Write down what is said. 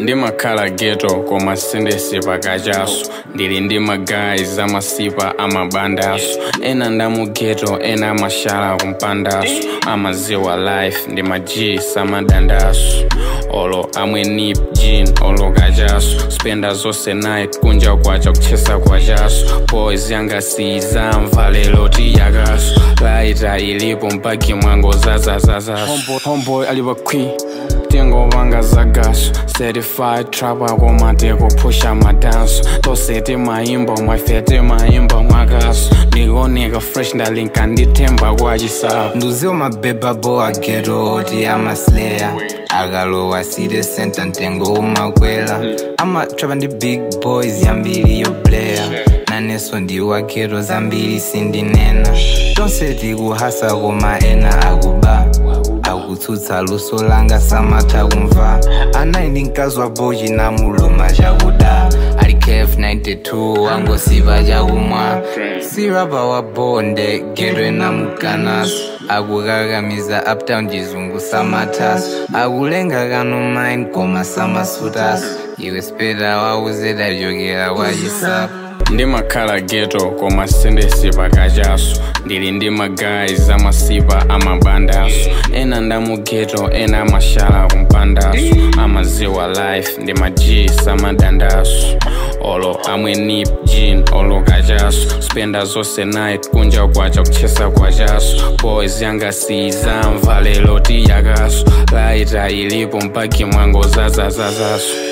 ndimakhala geto koma sindesi pakachaso ndili ndi magayi amasipa amabandaso ena ndamugeto ena amashala kumpandaso amaziwa life ndi maji samadandaso olo amwe nip jean olo kachaso spenda zonse night kunja kwacha kuchesa kwachaso boys yangasiza mvalelo tiyakaso laita ilipo mpaki mwango zazazazaso homeboy, homeboy alipa kwi tengo vanga zagaso certified trapa komateko pusha madanso tosete maimbo mwafete maimbo mwakaso ndikuoneka fresh ndalinka nditemba kwachisapo nduziwo mabeba bo ageto oti amaslayer akalowa city center mtengo umakwela amatrapa ndi big boys yambiri yoplaya naneso ndiwa geto zambiri sindinena tonse tikuhasa koma ena akuba akutsutsa luso langa samatha kumva anayi ndi mkazi wa bochi namuluma chakuda ali kf 92 wangosiva chakumwa sirapa wa bonde geto enamukanaso akukakamiza uptown chizungu samathaso akulenga kano mine koma samasutaso iwe speda wauzedachokera wachisapo ndimakhala geto koma sindesi pakachaso ndili ndi magayi amasipa amabandaso ena ndamugeto ena amashala kumpandaso amaziwa life ndi maji samadandaso olo amwe nip jean olo kachaso spenda zonse night kunja kwacha kuchesa kwachaso boys yangasiza mvalelo tiyakaso laita ilipo mpaki mwango zazazazaso